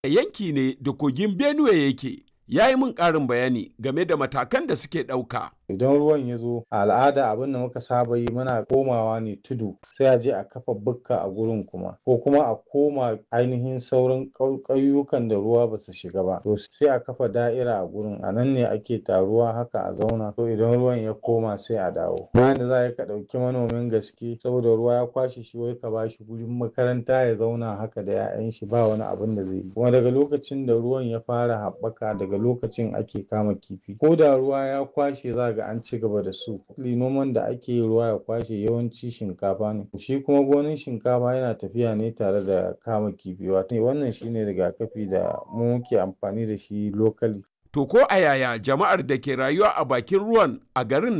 yanki ne da kogin Benue yake. Ya yi min ƙarin bayani game da matakan da suke ɗauka. idan ruwan ya zo a al'ada abin da muka saba yi muna komawa ne tudu sai a je a kafa bukka a gurin kuma ko kuma a koma ainihin sauran ƙauyukan da ruwa ba su shiga ba to sai a kafa da'ira a gurin a nan ne ake taruwa haka a zauna to idan ruwan ya koma sai a dawo bayan da za ka ɗauki manomin gaske saboda ruwa ya kwashe shi wai ka bashi gurin makaranta ya zauna haka da 'ya'yan shi ba wani abin da zai yi kuma daga lokacin da ruwan ya fara haɓaka daga lokacin ake kama kifi ko da ruwa ya kwashe za ga an ci gaba da su noman da ake yi ruwa ya kwashe yawanci shinkafa ne shi kuma gonin shinkafa yana tafiya ne tare da kama kifi wato wannan shine rigakafi da mu muke amfani da shi lokali To ko a yaya jama'ar da ke rayuwa a bakin ruwan a garin